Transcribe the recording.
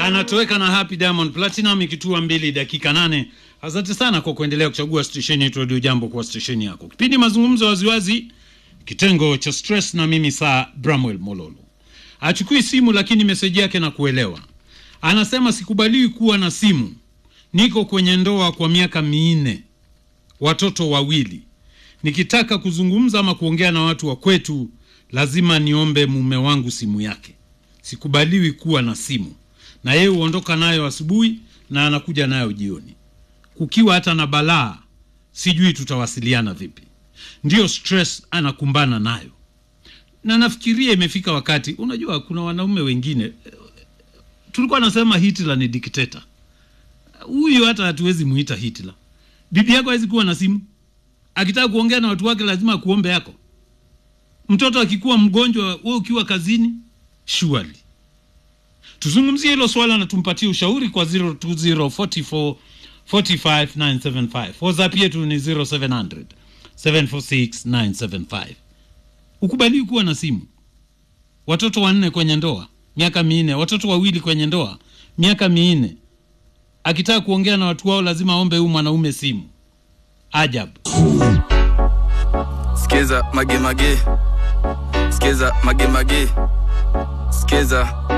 anatoweka na Happy Diamond Platinum ikitua mbili dakika nane. Asante sana kwa kuendelea kuchagua stesheni yetu Radio Jambo kwa stesheni yako. Kipindi mazungumzo waziwazi, kitengo cha stress, na mimi saa Bramwell Mololo. Achukui simu lakini meseji yake na kuelewa. Anasema sikubaliwi kuwa na simu, niko kwenye ndoa kwa miaka minne, watoto wawili. Nikitaka kuzungumza ama kuongea na watu wa kwetu, lazima niombe mume wangu simu yake. Sikubaliwi kuwa na simu, na yeye huondoka nayo asubuhi na anakuja nayo jioni. Kukiwa hata na balaa, sijui tutawasiliana vipi. Ndiyo stress anakumbana nayo, na nafikiria imefika wakati. Unajua, kuna wanaume wengine tulikuwa nasema Hitler ni dikteta. Huyu hata hatuwezi muita Hitler. Bibi yako hawezi kuwa na simu, akitaka kuongea na watu wake lazima akuombe yako. Mtoto akikuwa mgonjwa, wewe ukiwa kazini, surely. Tuzungumzie hilo swala na tumpatie ushauri kwa 02044 45975. WhatsApp yetu ni 0700 746 Ukubaliwi kuwa na simu. Watoto wanne kwenye ndoa miaka minne, watoto wawili kwenye ndoa miaka minne. Akitaka kuongea na watu wao lazima aombe huyu mwanaume simu. Ajabu. Skiza mage mage, skiza mage mage, skiza